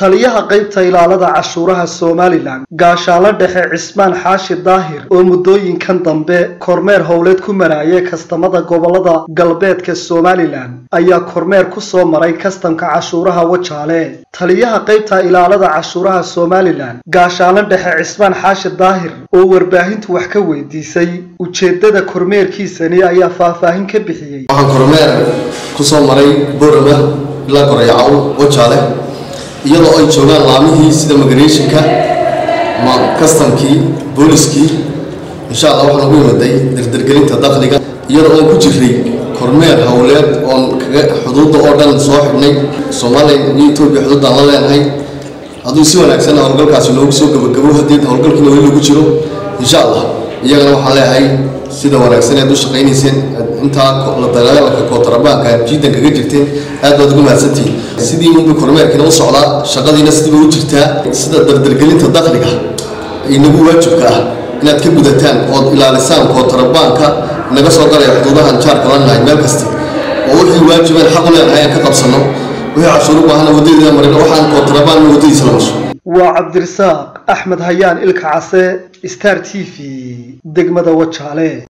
taliyaha qaybta ilaalada cashuuraha somalilan gaashaalo dhexe cismaan xaashi daahir oo muddooyinkan dambe kormeer howleed ku marayay kastamada gobolada galbeedka somalilan ayaa kormeer ku soo maray kastamka cashuuraha wajaale taliyaha qaybta ilaalada cashuuraha somalilan gaashaalo dhexe cismaan xaashi daahir oo warbaahintu wax ka weydiisay ujeedada kormeerkiisani ayaa faahfaahin ka bixiyey waxaan kormeer ku soo maray boorama ilaa gorayacow wajaale iyadoo ay joogaan laamihii sida migrationka kastamkii booliskii insha allah waxaan ugu imaday dardargelinta dakhliga iyadoo oon ku jiray kormeer howleed oon kaga xuduudda oo dhan soo xidhnay soomaaliya iyo etoobiya xuduuddaan la leenahay hadduu si wanaagsan howlgalkaasi noogu soo gabagabo haddii howlgalkiina weli lagu jiro insha allah iyagana waxaan leeyahay sida wanaagsan ead u shaqaynayseen intaa la dagaalanka kootrabaanka aad jiidan kaga jirteen aad baad ugu mahadsantihiin sidii unba kormeerkiina u socdaa shaqadiina sidiiba u jirtaa sida dardargelinta dakhliga inagu waajibka ah inaad ka gudataan ood ilaalisaan kootrabaanka naga soo galaya xuduudahan jaarka la nahay meel kasta oo wixii waajibeen xaq u leenahay aan ka qabsano wixii cashuur u baahana waddadeeda marin waxaan kootrabaan waddadiisa la masho waa cabdirasaaq axmed hayaan ilka case star t v degmada wajaale